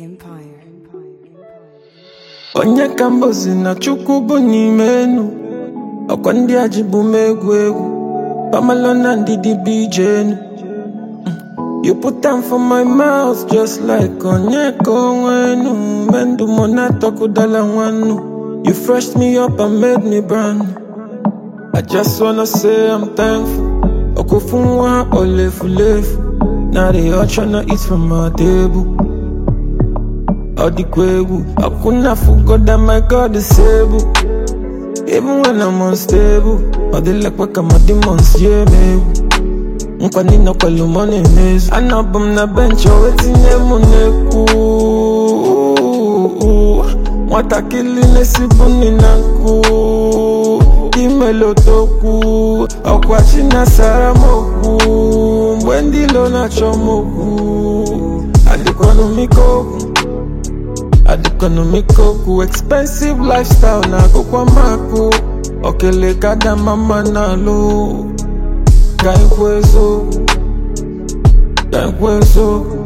Empire. onye ka mbozi na chukwu bụ n'ime enu ọkwa ndị a ji bụ m egwu egwu pamalo na ndidi bụ ije enu Mm. you put am for my mouth just like onye ka onwe enu mendụ mọ na-atọkụdala nwannu you freshed me up and made me brand new. I just wanna say I'm thankful okufu nwa olefulefu na they all tryna eat from my table All the kwegu, I couldn't forget that my God is able. Even when I'm unstable, all the luck work my demons, yeah, me. Nkwani na kwelu money mezu Anabum na bench o etinye mu n'ekwu Nwatakịrị na-esibu nri na nkụ Imelotokwu Ọkwa chi na-asara m okwu Mgbe ndị ilo na-achọ m okwu Adịkwanụ m ike okwu adịkọnọmikoku expensive lifestyle na akwụkwọ makụ okele kada mama na-alụ ka ekwu eziokwu ka ekwu eziokwu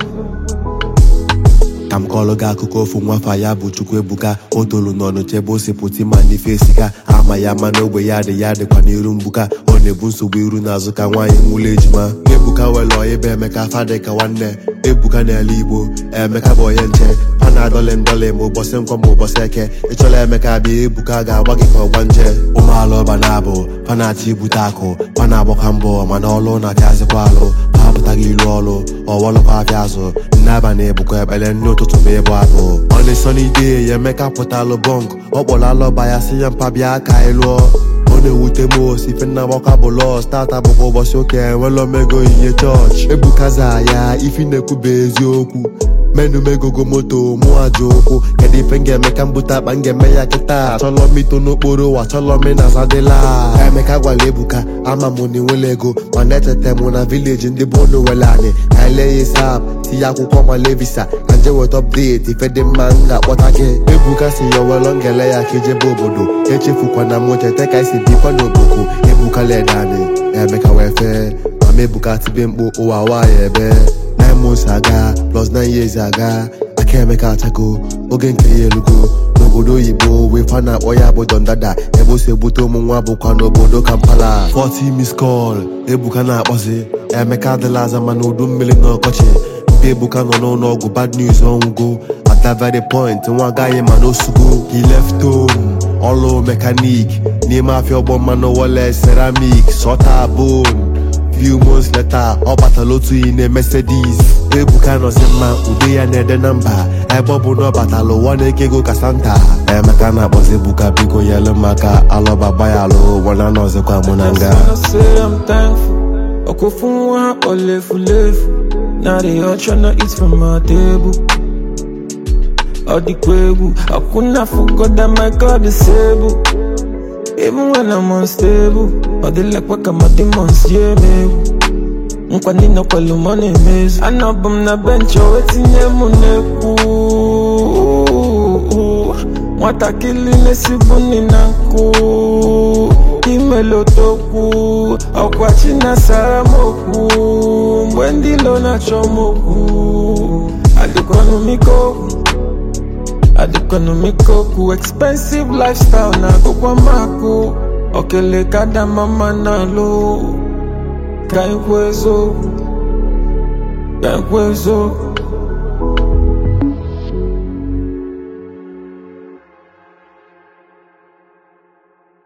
ka m kọọrọ gị akụkọ ofu nwafa ya bụ Chukwuebuka o tolu n'ọnụ chebe ose pụta ma n'ife esika ama ya ma n'ogbe ya dị ya dịkwa n'iru mgbuka ọ na-ebu nsogbu iru n'azụ ka nwaanyị nwụlọ ejima Ebuka were ọya ebe Emeka fadị ka nwanne Ebuka n'ala Igbo Emeka bụ onye nche a na-adọlị ndọlị ma ụbọchị nkwọ ma ụbọchị eke ịchọla Emeka bịa Ebuka ga-agba gị ka ọgba nje ụmụala ọba na-abụ pa na-achọ ibute akụ pa na-agbakwa mbọ mana ọlụ na-apịazịkwa alụ ha apụtaghị ilu ọlụ ọwọlụkwa afịa azụ nne abalị ebukwa ekpere nne ụtụtụ ma ịbụ abụ ọnị sọnide ya emeka pụtalụ bọnk ọ kpọrọ alọba ya si ya mpa bịa ka anyị lụọ ọ na-ewute m osi ife nna gbakwa bụ lọs tata bụkwa ụbọchị ụka enwela omego onyinye chọọchị ebukaza ya ifi na-ekwuba eziokwu menu megogo moto mụ aja ụkwụ kedu ife m ga-eme ka m bute akpa m ga-eme ya kịta achọlọ m ito n'okporo ụwa achọlọ m na zadịla emeka gwara ebuka ama m na enwela ego mana echeta m na vileji ndị bụ unu were anyị ka anyị lee ya isap tinye akwụkwọ male visa ka nje weta ọpdeti ife dị mma m ga-akpọta gị ebuka si ya welọ ngele ya ka ijebe obodo echefukwana m cheta ka esi bikwa n'oboku ebuka leda anyị emeka wee fee mama ebuka tibe mkpu ụwa nwaanyị ebe nine months aga plus nine years aga aka emeka achago oge nke ya elugo n'obodo oyibo wee fa na-akpọ ya bụ dondada ebe o si ebute ụmụ nwa bụkwa n'obodo kampala 40 miss call ebuka na-akpọzi emeka adịla aza mana udu mmiri na ọkọchị mpe ebuka nọ n'ụlọ ọgwụ bad news ọnwụgo at that very point nwa agaghị ma n'osugo he left home ọlụ mekanik n'ime afịa ọgbọ mmanụ wọle ceramic sọta bone few months later ọ batala otu iyi na Mercedes ebuka nọzi mma ude ya na-ede na mba ebe ọ bụ na ọ batala ụwa na-eke ego ka santa emeka na-akpọzi ebuka biko nyelu maka alọba gbayalụ wana nọzikwa mụ na nga wanna say I'm thankful okufu nwa olefulefu na they all tryna eat from my table all the kwegu I couldn't forget that my God is able Even when I'm unstable All the luck work my demons, yeah, me Nkwani na kwelu money mezu Anabum na bench o etinye mu n'ekwu Nwatakịrị na-esibu nri na nkụ Imelotokwu Ọkwa chi na-asara m okwu Mgbe ndị ilo na-achọ m okwu Adịkwanụ m ike okwu adịkọnọmikoku expensive lifestyle na akwụkwọ makụ okele kada mama na-alụ ka ekwu eziokwu ka ekwu eziokwu